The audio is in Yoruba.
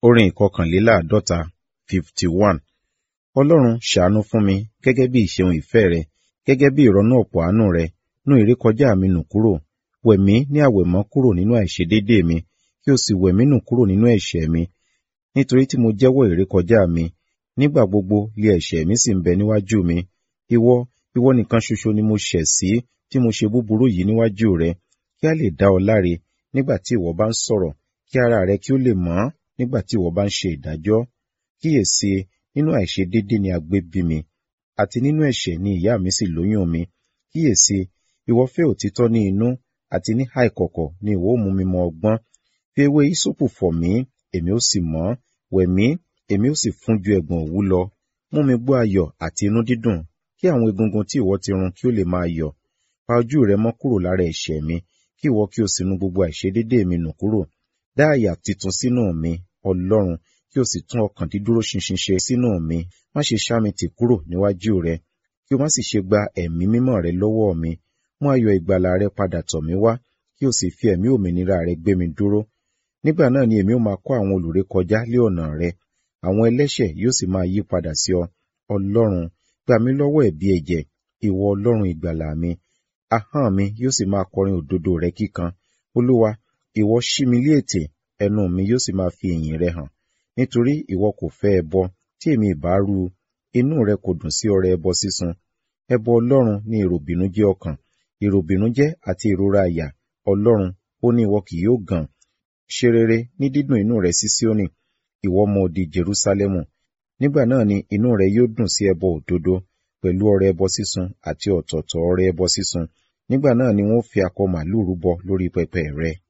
Orin ìkọkànléláàádọ́ta fifty one. Ọlọ́run ṣàánú fún mi gẹ́gẹ́ bí ìṣeun ìfẹ́ rẹ, gẹ́gẹ́ bí ìrọ́nú ọ̀pọ̀ àánú rẹ, nú ìrékọjá mi nù kúrò. Wẹ̀ mí ní àwẹ̀mọ́ kúrò nínú àìṣedéédéé mi, kí o sì wẹ̀ mí nù kúrò nínú ẹ̀ṣẹ̀ mi. Nítorí tí mo jẹ́wọ́ ìrékọjá mi, nígbà gbogbo lé ẹ̀ṣẹ̀ mi sì ń bẹ níwájú mi. Ìwọ, ìwọ nìkan ṣoṣo ni mo ṣẹ̀ sí, tí mo ṣe búburú yìí níwájú rẹ, kí a lè dá ọ láre nígbà tí ìwọ bá ń sọ̀rọ̀, kí ara rẹ kí ó lè mọ́ nígbà tí ìwọ bá ń ṣe ìdájọ́. Kíyèsi, nínú àìṣedéédéé ni a gbé bí mi, àti nínú ẹ̀ṣẹ̀ ni ìyá mi sì lóyún mi. Kíyèsi, ìwọ fẹ́ òtítọ́ ní inú, àti ní ìkọ̀kọ̀ ni ìwọ ó mú mi mọ ọgbọ́n. Fi ewé hisopu fọ̀ mí, èmi ó sì mọ́, wẹ̀ mí, èmi ó sì fún ju ẹ̀gbọ̀n òwú lọ. Mú mi gbọ́ ayọ̀ àti inú dídùn, kí àwọn egungun tí ìwọ ti run kí ó lè máa yọ̀. Pa ojú rẹ mọ́ kúrò lára ẹ̀ṣẹ̀ mi, kí ìwọ kí o sì nu gbogbo àìṣedéédéé mi nù kúrò. Dá àyà titun sínú mi, Ọlọ́run, kí o sì tún ọkàn dídúró ṣinṣin ṣe sínú mi. Má ṣe ṣá mi tì kúrò níwájú rẹ, kí o má sì ṣe gba ẹ̀mí mímọ́ rẹ lọ́wọ́ mi. Mú ayọ̀ ìgbàlà rẹ padà tọ̀ mí wá, kí o sì fi ẹ̀mí òmìnira rẹ gbé mi dúró. Nígbà náà ni èmi ó máa kọ́ àwọn olùrékọjá lé ọ̀nà rẹ, àwọn ẹlẹ́ṣẹ̀ yóò sì máa yí padà sí ọ. Ọlọ́run, gbà mí lọ́wọ́ ẹ̀bi ẹ̀jẹ̀, ìwọ Ọlọ́run ìgbàlà mi. Ahọ́n mi yóò sì máa kọrin òdodo rẹ kíkan. Olúwa, ìwọ ṣí mi lé ètè, ẹnu mi yóò sì máa fi ìyìn rẹ hàn. Nítorí ìwọ kò fẹ́ ẹbọ, tí èmi ìbá rú, inú rẹ kò dùn sí ọrẹ ẹbọ sísun. Ẹbọ Ọlọ́run ni ìròbìnújẹ́ ọkàn, ìròbìnújẹ́ àti ìrora àyà. Ọlọ́run, ó ní ìwọ kì yóò gàn. Ṣe rere ní dídùn inú rẹ sí Síónì, ìwọ ọmọ odi Jerúsálẹ́mù. Nígbà náà ni inú rẹ yóò dùn sí ẹbọ òdodo, pẹ̀lú ọrẹ ẹbọ sísun àti ọ̀tọ̀ọ̀tọ̀ ọrẹ ẹbọ sísun. Nígbà náà ni wọ́n fi akọ màlúù rúbọ lórí pẹpẹ rẹ.